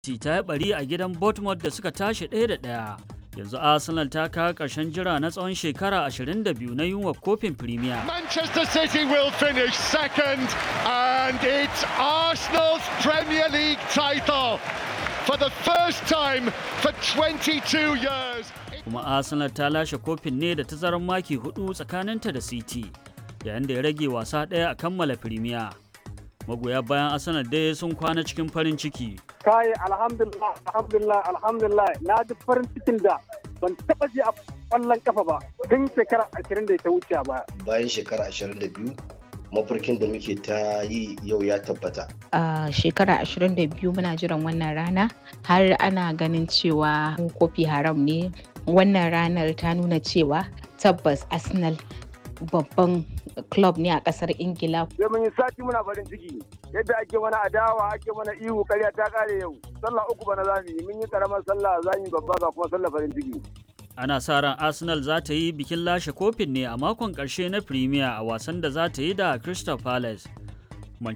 ta yi bari a gidan Bournemouth da suka tashi ɗaya da ɗaya. Yanzu Arsenal ta kawo ƙarshen jira na tsawon shekara 22 na yunwa kofin Premier. Manchester City will finish second and it's Arsenal's Premier League title for the first time for 22 years. Kuma Arsenal ta lashe kofin ne da tazarar maki hudu tsakaninta da City, yayin da ya rage wasa ɗaya a kammala Premier. Magoya bayan Arsenal dai sun kwana cikin farin ciki. kai alhamdulillah alhamdulillah alhamdulillah na ji farin cikin da ban taba ji a kwallon kafa ba tun shekara ashirin da ta wuce ba bayan shekara ashirin da biyu mafarkin da muke ta yi yau ya tabbata a shekara 22 muna jiran wannan rana har ana ganin cewa kofi haram ne wannan ranar ta nuna cewa tabbas arsenal babban club ne a kasar ingila sai mun yi sati muna farin ciki yadda ake mana adawa ake mana ihu karya ta kare yau sallah uku bana za mu yi mun yi karamar sallah za mu yi babba ga kuma sallah farin ciki Ana sa ran Arsenal za ta yi bikin lashe kofin ne a makon ƙarshe na Premier a wasan da za ta yi da Crystal Palace